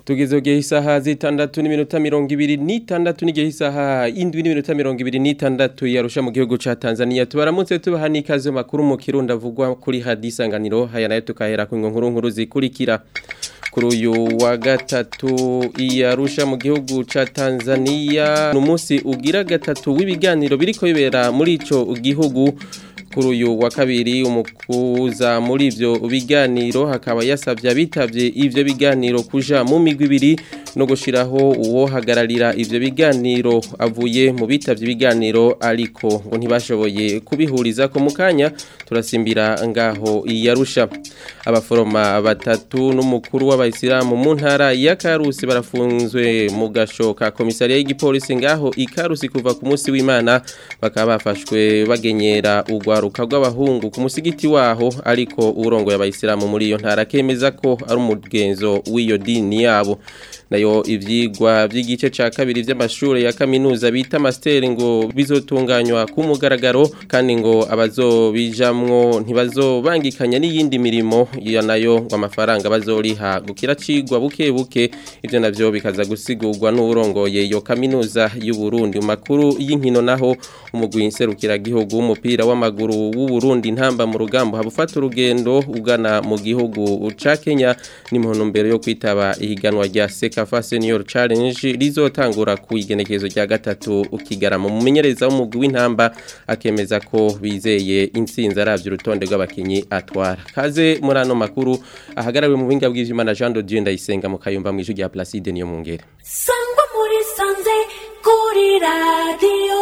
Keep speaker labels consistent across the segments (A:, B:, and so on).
A: tugeze gihe isaha zitandatu n'iminota mirongo ibiri n'itandatu n'igihe isaha indwi n'iminota mirongo ibiri n'itandatu yarusha mu gihugu ca Tanzania tubaramutse tubaha n'ikaze makuru mu kirundi avugwa kuri hadisanganiro haya nayo tukahera ku nkuru nkuru zikurikira kuri uyu wa gatatu iyarusha mu gihugu ca Tanzania numunsi ugira gatatu w'ibiganiro biriko bibera muri ico gihugu kuri uyu wa kabiri umukuza muri ivyo biganiro hakaba yasavye abitavye ivyo biganiro kuja mu migwi ibiri no gushiraho uwo hagararira ivyo biganiro avuye mu bitavye ibiganiro ariko ngo ntibashoboye kubihuriza ko mukanya turasimbira ngaho iyarusha abaforoma batatu n'umukuru w'abayisilamu mu ntara ya Karusi barafunzwe mu gasho ka komisariya y'igipolisi ngaho ikarusi kuva ku munsi w'Imana bakaba bafashwe bagenyera ugwaruka rw'abahungu ku musigiti waho ariko urongo y'abayisilamu muri iyo ntara kemeza ko ari umugenzo w'iyo dini yabo nayo ivyigwa by'igice ca kabiri vy'amashure ya kaminuza bita master ngo bizotunganywa ku mugaragaro kandi ngo abazobijamwo ntibazobangikanya n'iyindi mirimo ya nayo ngo amafaranga bazoriha gukira cigwa buke buke ivyo navyo bikaza gusigurwa n'urongoye iyo kaminuza y'u Burundi makuru y'inkino naho umugwi inserukira gihugu w'umupira w'amaguru w'u Burundi ntamba mu rugambo habufata urugendo ugana mu gihugu ca Kenya ni mu ntumbero yo kwitaba ihiganwa rya Sekafa Senior Challenge rizotangura ku igenekezo rya gatatu ukigarama mumenyereza w'umugwi w'intamba akemeza ko bizeye intsinzi aravye urutonde rw'abakinyi atwara kaze muri ano makuru ahagarariwe mu buhinga bw'ivyimana Jean de Dieu ndayisenga mu kayumba mu ijwi rya Placide niyo mungere
B: sangwa muri sanze kuri radio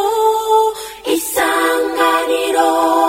B: isanganiro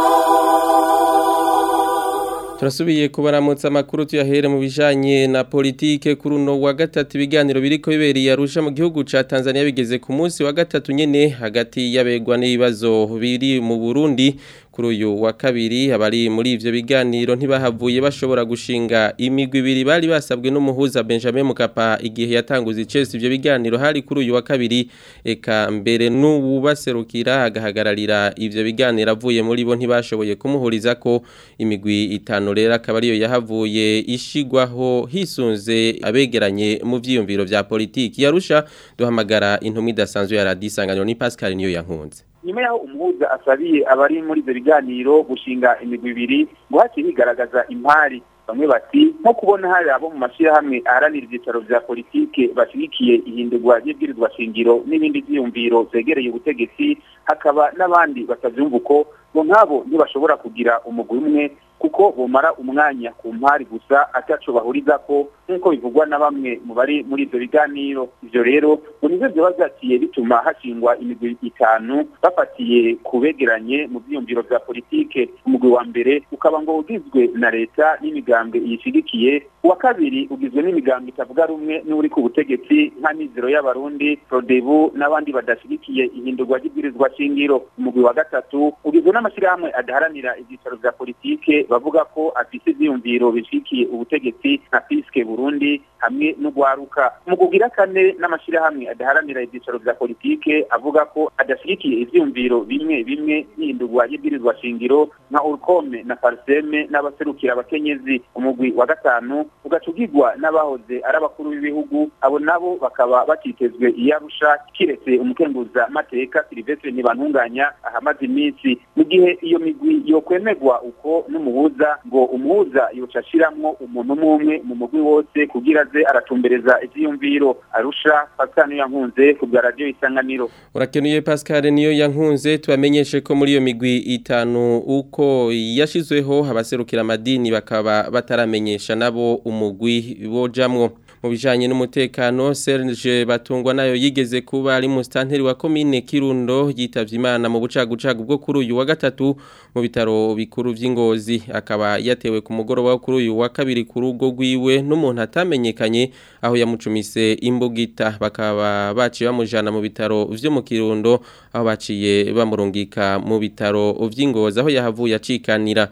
A: Turasubiye kubaramutsa amakuru tuyahere mu bijanye na politike kuri uno wa gatatu ibiganiro biriko bibereye arusha mu gihugu ca Tanzania bigeze ku munsi wa gatatu nyene hagati y'abegwa n'ibibazo biri mu Burundi kuri uyu wa kabiri abari muri ivyo biganiro ntibahavuye bashobora gushinga imigwi ibiri bari basabwe n'umuhuza Benjamin Mukapa igihe yatanguza icese ivyo biganiro hari kuri uyu wa kabiri eka mbere n'uwubaserukira agahagararira ivyo biganiro avuye muri bo ntibashoboye kumuhuriza ko imigwi itanu rero akaba ariyo yahavuye ishigwaho hisunze abegeranye mu vyiyumviro vya politiki yarusha duhamagara intumwa idasanzwe ya radiyo isanganiro ni Pascal niyo yankunze
C: nyuma yaho umuhuza asabiye abari muri ivyo biganiro gushinga imigwi ibiri ngo haciye higaragaza impari bamwe bati nko kubona hari abo mu mashyirahamwe aharanira ibyicaro vya politike bashigikiye ihindurwa ry'ibwirizwa shingiro n'ibindi vyiyumviro vyegereye ubutegetsi hakaba n'abandi batavyumva uko ngo nk'abo ntibashobora kugira umugwi umwe kuko bumara umwanya ku mpari gusa ataco bahuriza ko nk'uko bivugwa na bamwe mu bari muri ivyo biganiro ivyo rero ngo nivyo vyoba vyaciye bituma hashingwa imigwi itanu bafatiye ku begeranye mu vyiyumviro vya politike umugwi wa mbere ukaba ngo ugizwe na leta n'imigambwe iyishigikiye uwa kabiri ugizwe n'imigambwe itavuga rumwe n'uri ku butegetsi nka mizero y'abarundi prodebu n'abandi badashigikiye ihindurwa ry'ibwirizwa shingiro umugwi wa gatatu ugizwe n'amashirahamwe adaharanira ivyicaro vya politike bavuga ko afise ivyiyumviro bishikiye ubutegetsi nka piske burundi hamwe n'ugwaruka mu kugira kane n'amashirahamwe adaharanira ivyicaro vya politike avuga ko adashigikiye ivyiyumviro bimwe bimwe n'ihindurwa y'ibwirizwa shingiro nka urukome na parseme n'abaserukira abakenyezi umugwi wa gatanu ugacugirwa n'abahoze ari abakuru b'ibihugu abo nabo bakaba batitezwe iyarusha kiretse umukenguza mateka silivestre ntibantunganya ahamaze iminsi mu gihe iyo migwi yokwemerwa uko n'umuhuza ngo umuhuza yoca ashiramwo umuntu umwe umwe mu mugwi wose kugira aze aratumbereza ivyiyumviro arusha Pascal niyo yankunze ku bwa radio isanganiro
A: urakenuye Pascal niyo yankunze tubamenyeshe ko muri iyo migwi itanu uko yashizweho abaserukira amadini bakaba bataramenyesha nabo umugwi bojamwo mu bijanye n'umutekano Serge Batungwa nayo yigeze kuba ari mu stanteri wa commune Kirundo yitavye Imana mu bucagucagu bwo kuri uyu wa gatatu mu bitaro bikuru vy'ingozi akaba yatewe ku mugoroba wo kuri uyu wa kabiri ku rugo rwiwe n'umuntu atamenyekanye aho yamucumise imbugita bakaba baciye bamujana mu bitaro vyo mu Kirundo aho baciye bamurungika mu bitaro vy'ingozi aho yahavuye acikanira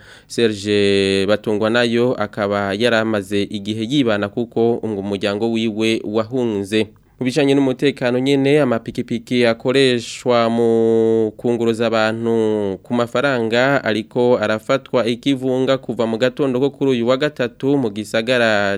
A: Serge Batungwa nayo akaba yaramaze igihe yibana kuko umuryango wiwe wahunze mu bijanye n'umutekano nyene amapikipiki akoreshwa mu kunguruza abantu ku mafaranga ariko arafatwa ikivunga kuva mu gatondo ko kuri uyu wa gatatu mu gisagara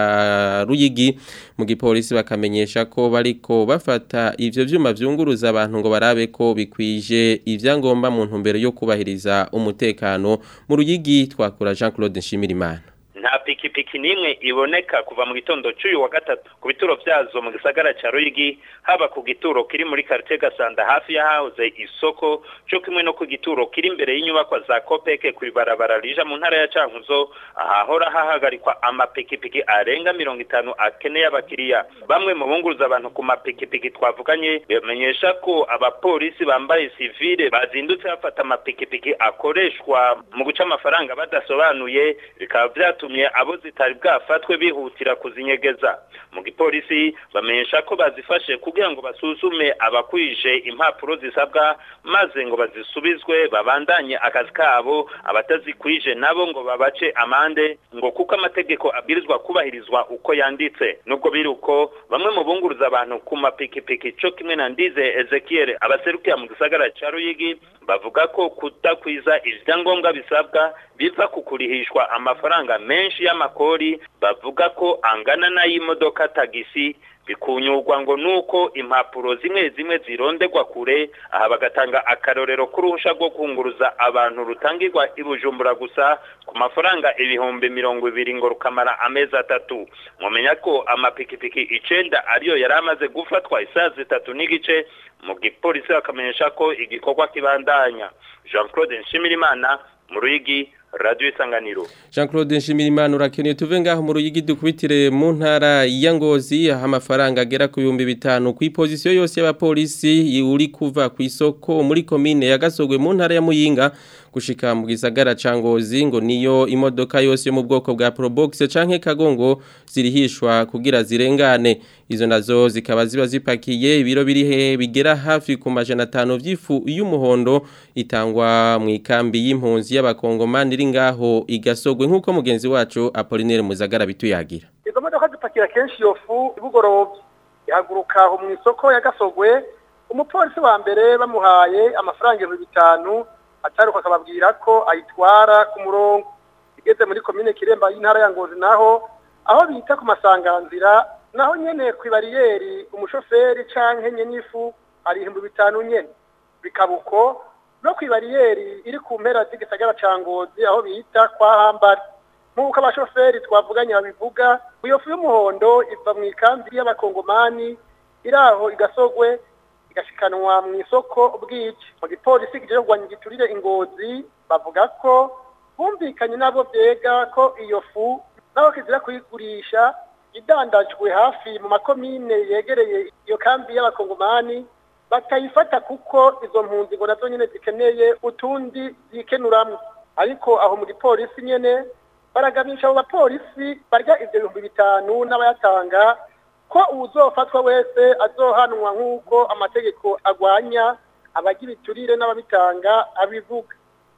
A: ca Ruyigi mu gipolisi bakamenyesha ko bariko bafata ivyo vyuma vyunguruza abantu ngo barabe ko bikwije ivyangombwa mu ntumbero yo kubahiriza umutekano mu Ruyigi twakura Jean Claude Nshimirimana
D: nta pikipiki n'imwe iboneka kuva mu gitondo cy'uyu wa gatatu ku bituro byazo mu gisagara cya ruyigi haba ku gituro kiri muri karitsiye gasanda hafi y'ahahoze isoko cyo kimwe no ku gituro kiri imbere y'inyubakwa za kopeke ku ibarabara rija mu ntara ya cankuzo ahahora hahagarikwa amapikipiki arenga mirongo itanu akeneye abakiriya bamwe mu bunguruza abantu ku mapikipiki twavuganye bamenyesha ko abapolisi bambaye sivile bazindutse bafata amapikipiki akoreshwa mu guca amafaranga badasobanuye bikaba byatumye abo zitari bwafatwe bihutira kuzinyegeza mu gipolisi bamenyesha ko bazifashe kugira ngo basuzume abakwije impapuro zisabwa maze ngo bazisubizwe babandanye akazi kabo abatazikwije nabo ngo babace amande ngo kuko amategeko abwirizwa kubahirizwa uko yanditse nubwo biri uko bamwe mu bunguruza abantu ku mapikipiki cyo kimwe na ndize ezekiel abaserukira mu gisagara cya ruyigi bavuga ko kudakwiza ibyangombwa bisabwa biva ku kurihishwa amafaranga menshi y'amakori bavuga ko angana n'ay'imodoka tagisi bikunyurwa ngo nuko impapuro zimwe zimwe zirondegwa kure aha bagatanga akarorero k'uruhusha rwo kunguruza abantu rutangirwa i bujumbura gusa ku mafaranga ibihumbi mirongo ibiri ngo rukamara amezi atatu mumenya ko amapikipiki icenda ariyo yari amaze gufatwa isaha zitatu n'igice mu gipolisi bakamenyesha ko igikorwa kibandanya jean claude nshimirimana mu ruyigi radio isanganiro
A: Jean Claude Nshimirimana urakeneye tuve ngaho mu ruyigi dukubitire mu ntara ya Ngozi aho amafaranga agera ku 5000 ku position yose y'abapolisi uri kuva ku isoko muri commune ya Gasogwe mu ntara ya Muyinga gushika mu gisagara ca Ngozi ngo niyo imodoka yose yo mu bwoko bwa Probox canke Kagongo zirihishwa kugira zirengane izo nazo zikaba ziba zipakiye ibiro biri he bigera hafi ku majana 5 vy'ifu y'umuhondo itangwa mu ikambi y'impunzi y'abakongomani iri ngaho igasogwe nk'uko mugenzi wacu Apollinaire Muzagara bituyagira
E: izo modoka zipakira kenshi iyo fu ibugorovye ihaguruka aho mu isoko ya Gasogwe umupolisi wa mbere bamuhaye amafaranga ibihumbi bitanu ataruka akababwira ko ayitwara ku murongo igeze muri komine Kiremba y'intara ya Ngozi naho aho bita ku masanganzira naho nyene ku bariyeri umushoferi canke nyenyifu ari ibihumbi bitanu nyene bikabuko no ku bariyeri iri ku mpera z'igisagara ca Ngozi aho bita kwa Hambari nk'uko abashoferi twavuganye babivuga iyo fu y'umuhondo iva mu ikambi y'abakongomani iri aho igasogwe igashikanwa mu isoko bw'iki mu gipolisi kigiye kurwanya igiturire ingozi bavuga ko bumvikanye nabo byega ko iyo fu nabo kizira kuyigurisha idandajwe hafi mu makomine yegereye iyo kambi y'abakongomani batayifata kuko izo mpunzi ngo nazo nyene zikeneye utundi zikenuramwo ariko aho mu gipolisi nyene baragamisha abo bapolisi barya ivyo bihumbi bitanu n'abayatanga ko uwuzofatwa wese azohanwa nk'uko amategeko agwanya abagira iturire n'ababitanga abivuga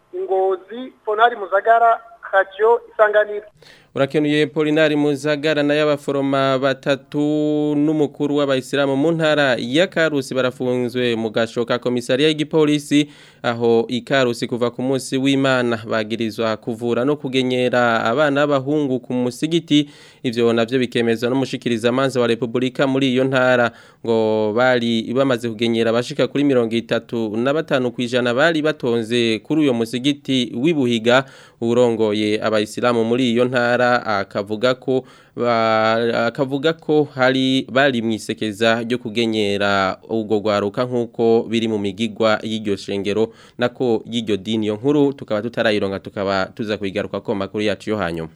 E: ingozi fonari muzagara radio isanganiro
A: urakenuye Polinari Muzagara na y'abaforoma batatu n'umukuru w'abayisilamu mu ntara ya Karusi barafunzwe mu gashoka komisariya y'igipolisi aho ikarusi kuva ku munsi w'Imana bagirizwa kuvura no kugenyera abana b'abahungu ku musigiti ivyo navyo bikemezwa n'umushikiriza manza wa Republika muri iyo ntara ngo bari bamaze kugenyera abashika kuri 35 kwijana bari batonze kuri uyo musigiti w'ibuhiga urongoye abayisilamu muri iyo ntara akavuga ko akavuga ko hari bari mwisekeza ryo kugenyera ubwo gwaruka nkuko biri mu migigwa y'iryo shengero nako y'iryo dini yo nkuru tukaba tutarayironga tukaba tuza kuyigaruka ko makuru yacu yo hanyuma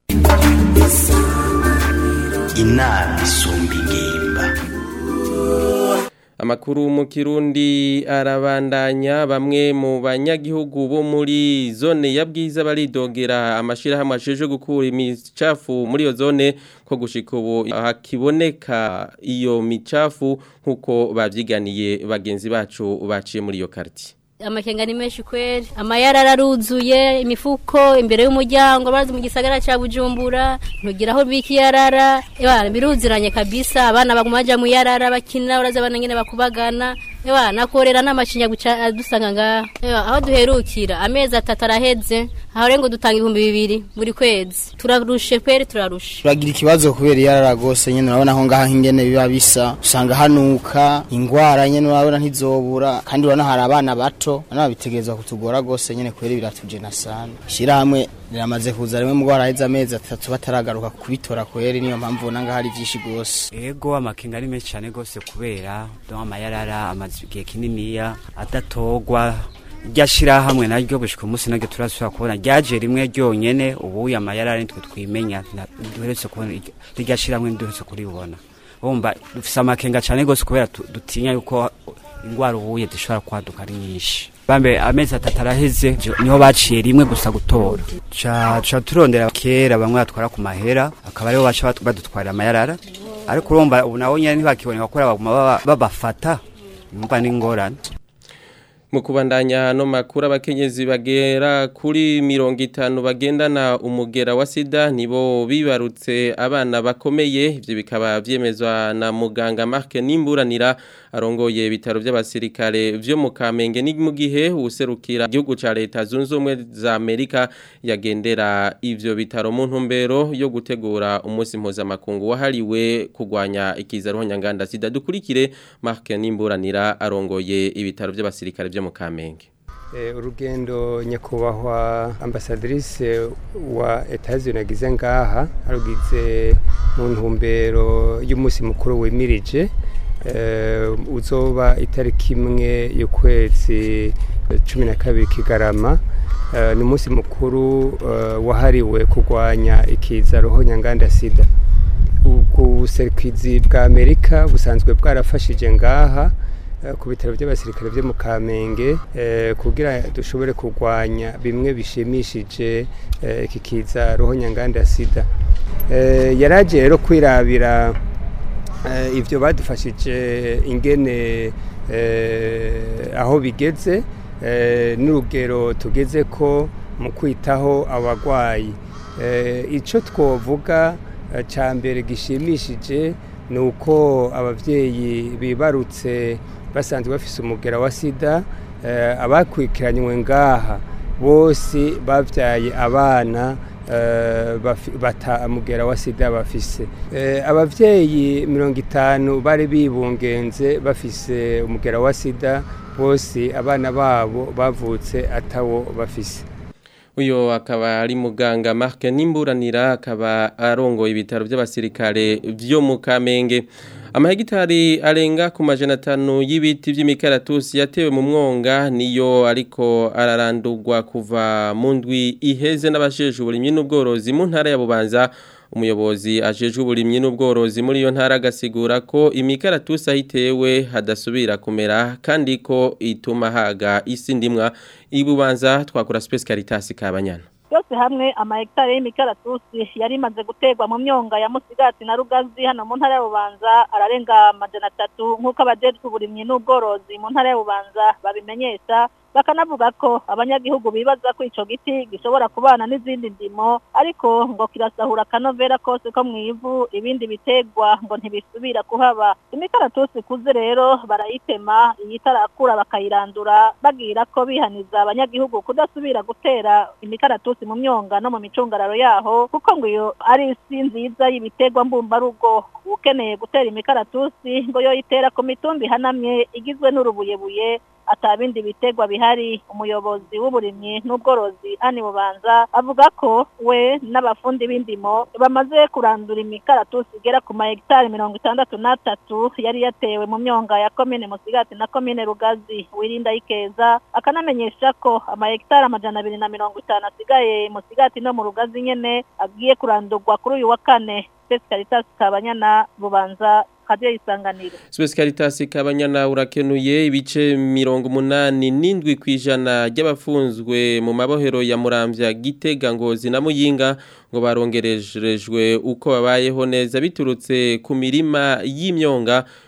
F: inama isumba ingimba
A: Amakuru mu Kirundi arabandanya bamwe mu banyagihugu bo muri zone ya bwiza baridogera amashira hamwe asheje gukura imicafu muri iyo zone ko gushika ubu hakiboneka iyo micafu nkuko bavyiganiye bagenzi bacu baciye muri iyo quartier
G: amakenga ni menshi kweri amayara araruzuye imifuko imbere y'umuryango barazi mu gisagara ca bujumbura ntugira aho bika iyarara ewa biruziranye kabisa abana baguma baja mu yarara bakina urazi abana nyene bakubagana ewa nakorera n'amacinya guca dusanga ngaha ewa aho duherukira amezi atatu araheze aho rero ngo dutanga ibihumbi bibiri buri kwezi turarushe kweri turarushe
H: turagira ikibazo kubera iyarara rwose nyene urabona aho ngaha ingene biba bisa usanga hanuka ingwara nyene urabona ntizobura kandi urabona hari abana bato nabo bitegerezwa kutugora rwose nyene kubera biratujena sana ishirahamwe riramaze kuza rimwe mugwara aheze amezi atatu bataragaruka kubitora kweri niyo mpamvu ubona ngaho ari vyinshi rwose
I: ego amakenga ari menshi cyane rwose kubera don amayarara amaze igihe kininiya adatogwa rya shirahamwe naryo gushika umunsi naryo turasubira kubona ryaje rimwe ryonyene ubu amayarara nitwe twimenya na- duheretse kubona iryo- rya shirahamwe ntiduheretse kuribona wumva dufise amakenga cyane rwose kubera tu- dutinya yuko ingwara ubuye zishobora kwaduka ari nyinshi bambe amezi atatu araheze jo- niho baciye rimwe gusa gutora ca ca turondera kera bamwe batwara ku mahera akaba aribo baca batu- badutwarira amayarara ariko urumva ubu nabo nyene ntibakiboneka kubera baguma baba- babafata umva n'ingorane
A: mu kubandanya no makuru abakenyezi bagera kuri mirongo itanu bagendana umugera wa sida nibo bibarutse abana bakomeye ivyo bikaba vyemezwa na muganga Mark Nimburanira arongoye ibitaro by'abasirikare vyo mu Kamenge ni mu gihe userukira igihugu ca leta zunze ubumwe za Amerika yagendera ivyo bitaro mu ntumbero yo gutegura umunsi mpuzamakungu wahariwe kugwanya ikiza ruhonyanganda sida dukurikire Mark Nimburanira arongoye ibitaro by'abasirikare vyo mu Kamenge
J: Eh, urugendo nyakubahwa ambasadrise wa Etats-Unis agize ngaha arugize mu ntumbero y'umunsi mukuru wimirije eh, uzoba itariki imwe y'ukwezi cumi na kabiri kigarama Eh, ni umunsi mukuru eh, wahariwe kurwanya ikiza ruhonyanganda sida ubuserukizi bwa amerika busanzwe bwarafashije ngaha eh, ku bitaro by'abasirikare byo mu kamenge eh, kugira dushobore kurwanya bimwe bishimishije eh, iki kiza ruhonyanganda sida Eh, yaraje rero kwirabira eh, ivyo badufashije ingene eh, aho bigeze eh, n'urugero tugeze ko mu kwitaho abagwayi eh, ico twovuga eh, ca mbere gishimishije ni uko abavyeyi bibarutse basanzwe bafise umugera wa sida eh, abakurikiranywe ngaha bose bavyaye abana eh, bafi- bata mugera wa sida bafise Eh, abavyeyi mirongo itanu bari bibungenze bafise umugera wa sida bose abana babo bavutse atawo bafise
A: uyo akaba ari muganga Mark Nimburanira akaba arongoye ibitaro by'abasirikare vyo mu Kamenge amahegitari arenga ku majana atanu y'ibiti vy'imikaratusi yatewe mu mwonga niyo ariko ararandurwa kuva mu ndwi iheze n'abajejwe uburimyi n'ubworozi mu ntara ya Bubanza umuyobozi ajejwe uburimyi n'ubworozi muri iyo ntara agasigura ko imikaratusi ahitewe hadasubira kumera kandi ko ituma haga isi ndimwa ibubanza twakora Space Caritas kabanyana
K: yose hamwe amahegitari y'imikaratusi yari imaze guterwa mu myonga ya musigati na rugazi hano mu ntara ya bubanza ararenga amajana atatu nk'uko abajejwe uburimyi n'ubworozi mu ntara ya bubanza babimenyesha bakanavuga ko abanyagihugu bibaza ko ico giti gishobora kubana n'izindi ndimo ariko ngo kirasahura akanovera kose ko mw'ivu ibindi bitegwa ngo ntibisubira kuhaba imikaratusi ikuze rero barayitema iyitarakura bakayirandura bagira ko bihaniza abanyagihugu kudasubira gutera imikaratusi mu myonga no mu micungararo yaho kuko ngo iyo ari isi nziza y'ibitegwa mbumbarugo ukeneye gutera imikaratusi ngo yoyitera ku mitumba ihanamye igizwe n'urubuyebuye atabindi bitegwa bihari umuyobozi w'uburimyi n'ubworozi ani bubanza avuga ko we n'abafundi b'indimo bamaze kurandura imikaratusi igera ku mahegitari mirongo itandatu n'atatu yari yatewe mu myonga ya komine musigati na komine rugazi wirinda ikeza akanamenyesha ko amahegitari amajana abiri na mirongo itanu asigaye musigati no mu rugazi nyene agiye kurandurwa kuri uyu wa kane Space Caritas Kabanyana Bubanza Radio Isanganiro
A: Space Caritas kabanyana urakenuye ibice mirongo munani n'indwi kwijana ry'abafunzwe mu mabohero ya Muramvya Gitega Ngozi na Muyinga ngo barongerejwe uko babayeho neza biturutse ku mirima y'imyonga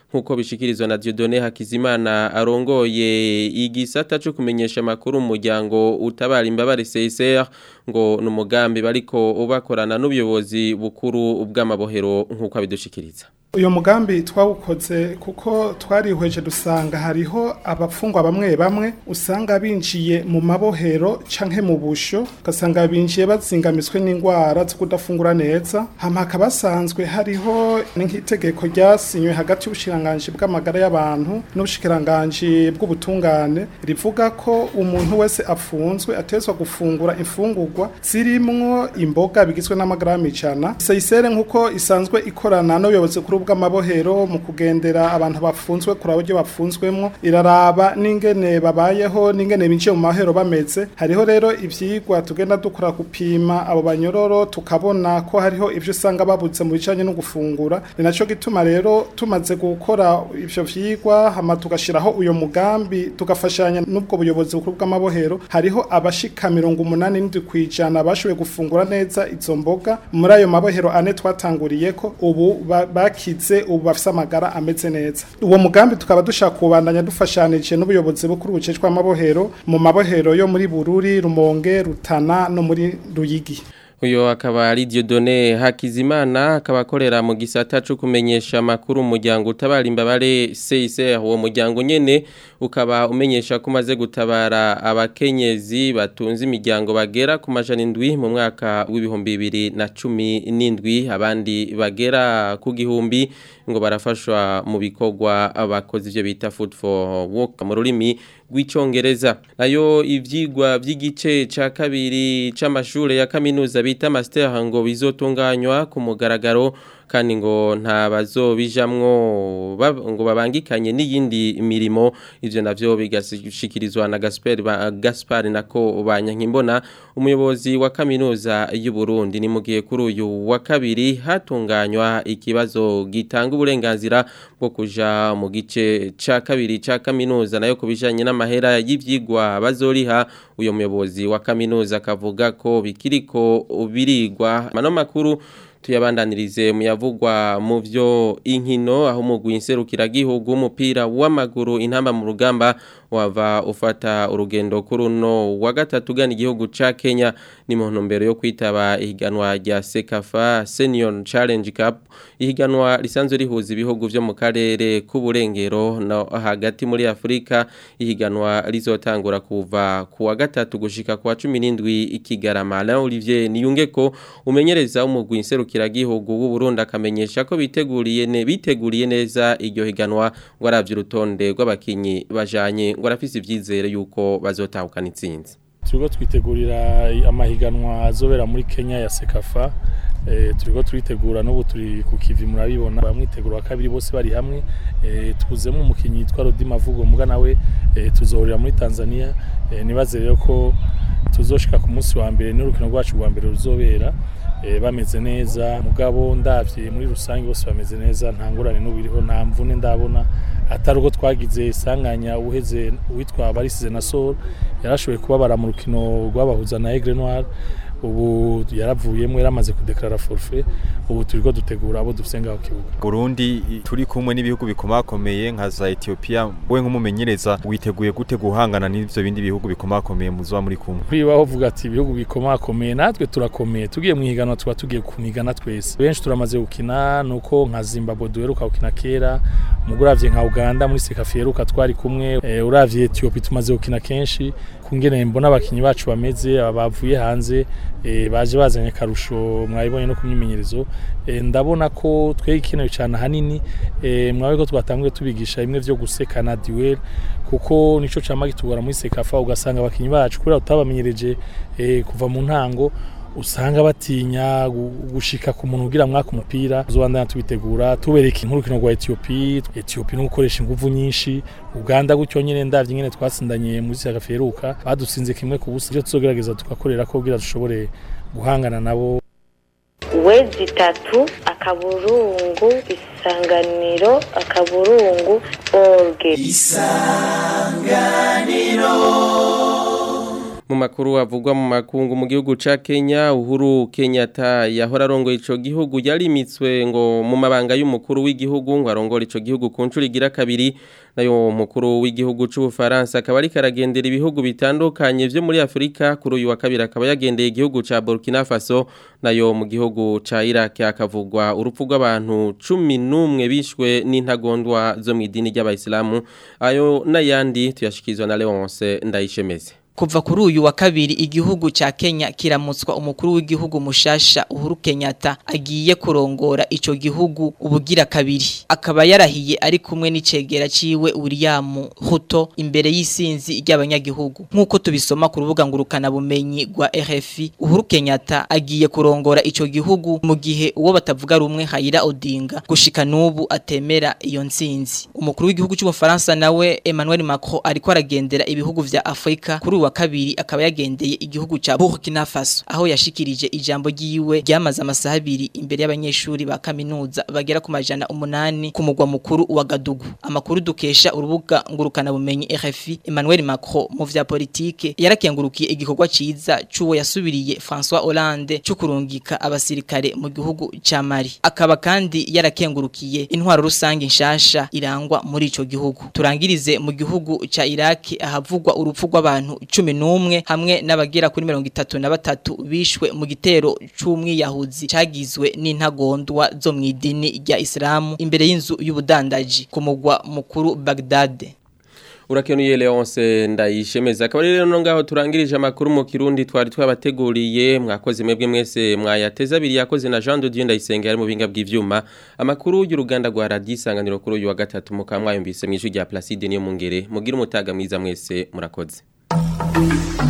A: nkuko bishikirizwa na Dieudonné Hakizimana arongoye igisata cyo kumenyesha makuru umuryango utabara imbabare CSR ngo numugambi bariko ubakorana n'ubuyobozi bukuru bw'amabohero nkuko abidushikiriza
L: uyu mugambi twawukoze kuko twarihweje dusanga hariho abafungwa bamwe bamwe usanga binjiye mu mabohero canke mu busho ugasanga binjiye bazingamiswe n'indwara zo kudafungura neza hama hakaba hasanzwe hariho nk'itegeko ryasinywe hagati y'ubushikiranganji bw'amagara y'abantu n'ubushikiranganji bw'ubutungane rivuga ko umuntu wese afunzwe atezwa gufungura imfungurwa zirimwo imboga bigizwe n'amagarama ijana seyisere nk'uko isanzwe ikorana n'ubuyobozi kuri bw'amabohero mu kugendera abantu bafunzwe kuri abo bafunzwemo iraraba n'ingene babayeho n'ingene binjiye mu mahero bameze hariho rero ivyigwa tugenda dukora gupima abo banyororo tukabona ko hariho ivyo usanga babuze mu bijanye no gufungura ni naco gituma rero tumaze gukora ivyo vyigwa hama tugashiraho uyo mugambi tugafashanya n'ubwo buyobozi bukuru bw'amabohero hariho abashika mirongo umunani n'indwi kwijana bashoboye gufungura neza izo mboga muri ayo mabohero ane twatanguriyeko ubu ba- bakize ubu bafise amagara ameze neza uwo mugambi tukaba dushaka kubandanya dufashanije n'ubuyobozi bukuru bucecwa amabohero mu mabohero yo muri Bururi Rumonge Rutana no muri Ruyigi
A: Uyo akaba ari Dieudonné Hakizimana akaba akorera mu gisata cyo kumenyesha makuru umuryango utabara imbabare CICR uwo muryango nyene ukaba umenyesha ko umaze gutabara abakenyezi batunze imiryango bagera ku majana indwi mu mwaka w'ibihumbi bibiri na cumi n'indwi abandi bagera ku gihumbi ngo barafashwa mu bikorwa abakozi ivyo bita food for work mu rurimi rw'icongereza nayo ivyigwa vy'igice ca kabiri c'amashure ya kaminuza bita master ngo bizotunganywa ku mugaragaro kandi ngo nta bazobijamwo bab- ngo babangikanye n'iyindi mirimo ivyo navyo bigashikirizwa na Gaspar ba, Gaspar nako banyankimbona umuyobozi wa kaminuza y'u Burundi ni mugiye kuri uyu wa kabiri hatunganywa ikibazo gitanga uburenganzira bwo kuja mu gice ca kabiri ca kaminuza nayo kubijanye n'amahera y'ivyigwa bazoriha uyo muyobozi wa kaminuza akavuga ko bikiriko birigwa mano makuru tuyabandanirize muyavugwa mu vyo inkino aho umugwi nserukiragihugu w'umupira w'amaguru intamba mu rugamba wava ufata urugendo kuri uno wa gatatu ugana igihugu ca Kenya ni mu ntumbero yo kwitaba ihiganwa rya Sekafa Senior Challenge Cup ihiganwa risanzwe rihuza ibihugu vyo mu karere k'uburengero no hagati muri Afrika ihiganwa rizotangura kuva ku wa gatatu gushika ku wa 17 ikigarama na Olivier Niyungeko umenyereza umugwi nserukiragihugu w'u Burundi akamenyesha ko biteguriye ne biteguriye neza iryo higanwa ngo aravye urutonde rw'abakinyi bajanye ngo arafise ivyizere yuko bazotahukana intsinzi
M: turiko twitegurira amahiganwa azobera muri Kenya ya Sekafa eh turiko turitegura n'ubu turi ku kivi murabibona bamwitegura wa kabiri bose bari hamwe eh tuzemo umukinyi yitwa Rodi Mavugo muga nawe eh tuzohurira muri Tanzania eh nibaze rero ko tuzoshika ku munsi wa mbere n'urukino rwacu rwa mbere ruzobera eh bameze neza mugabo ndavye muri rusange bose bameze neza nta ngorane n'ubiriho nta mvune ndabona atari uko twagize isanganya uheze uwitwa barisize na Sol yarashoboye kubabara mu rukino rwabahuza na Aigle Noir ubu yaravuyemo yaramaze kudeklara forfait ubu turiko dutegura abo dufise ngaho kibuga
N: Burundi turi kumwe n'ibihugu bikomakomeye nka za Ethiopia we nk'umumenyereza witeguye gute guhangana n'ivyo bindi bihugu bikomakomeye muzoba muri kumwe
M: kwibaho vuga ati ibihugu bikomakomeye natwe turakomeye tugiye mu higanwa tuba tugiye kunigana twese benshi turamaze gukina nuko nka Zimbabwe duheruka gukina kera muguravye nka Uganda muri Sekafa yeruka twari kumwe e, uravye Ethiopia tumaze gukina kenshi kungene mbona abakinyi bacu bameze abavuye hanze e, baje bazanye karusho mwabibonye no kumyimenyerezo e, ndabona ko twegikenewe cyane hanini e, mwabe ko twatanguye tubigisha bimwe vyo gusekana duel kuko nico cama gitugora muri Sekafa ugasanga abakinyi bacu kubera utabamenyereje e, kuva mu ntango usanga batinya gushika ku muntu ugira mwaka umupira uzobandana tubitegura tubereka inkuru rwa Ethiopia Ethiopia no gukoresha inguvu nyinshi Uganda gutyo nyene ndavye nyene twasindanye muri Sagaferuka badutsinze kimwe ku busa byo tuzogerageza tugakorera ko kugira dushobore guhangana nabo
O: wezi itatu akaburungu isanganiro akaburungu orge
F: isanganiro
A: mu makuru avugwa mu makungu mu gihugu ca Kenya Uhuru Kenyatta yahora arongoye ico gihugu yarimitswe ngo mu mabanga y'umukuru w'igihugu ngo arongore ico gihugu ku ncuro igira kabiri nayo mukuru w'igihugu c'ubufaransa akaba ari karagendera ibihugu bitandukanye vyo muri Afrika kuri uyu wa kabiri akaba yagendeye igihugu ca Burkina Faso nayo mu gihugu ca Iraq akavugwa urupfu rw'abantu 11 bishwe n'intagondwa zo mu idini ry'abayisilamu ayo n'ayandi tuyashikizwa na Leonce Ndayishemeze
P: Kuva kuri uyu wa kabiri igihugu ca Kenya kiramutswa umukuru w'igihugu mushasha Uhuru Kenyatta agiye kurongora ico gihugu ubugira kabiri akaba yarahiye ari kumwe n'icegera ciwe William Ruto imbere y'isinzi ry'abanyagihugu nkuko tubisoma ku rubuga ngurukana bumenyi rwa RFI Uhuru Kenyatta agiye kurongora ico gihugu mu gihe uwo batavuga rumwe Haira Odinga gushika nubu atemera iyo nsinzi umukuru w'igihugu cy'ubufaransa nawe Emmanuel Macron ariko aragendera ibihugu vya Afrika kuri uwa kabiri akaba yagendeye igihugu ca Burkina Faso aho yashikirije ijambo ryiwe ryamaze amasaha abiri imbere y'abanyeshuri ba kaminuza bagera ku majana umunani ku mugwa mukuru wa Gadugu amakuru dukesha urubuga ngurukana bumenyi RFI Emmanuel Macron mu vya politike yarakengurukiye igikorwa ciza c'uwo yasubiriye François Hollande cyo kurungika abasirikare mu gihugu ca Mali akaba kandi yarakengurukiye intwaro rusange nshasha irangwa muri ico gihugu turangirize mu gihugu ca Iraq ahavugwa urupfu rw'abantu cumi n'umwe hamwe n'abagera kuri mirongo itatu na batatu bishwe mu gitero c'umwiyahuzi cagizwe n'intagondwa zo mu idini rya Islamu imbere y'inzu y'ubudandaji ku mugwa mukuru Baghdad
A: Urakenuye Leonce ndayishemeza akaba rero no ngaho turangirije amakuru mu Kirundi twari twabateguriye mwakoze mwebwe mwese mwayateza abiri yakoze na Jean de Dieu ndayisenga ari mu binga bw'ivyuma amakuru y'uruganda rwa Radio Isanganiro kuri uyu wa gatatu mukamwayumvise mu ijwi rya Placide niyo mungere mugira umutaga mwiza mwese murakoze Thank you.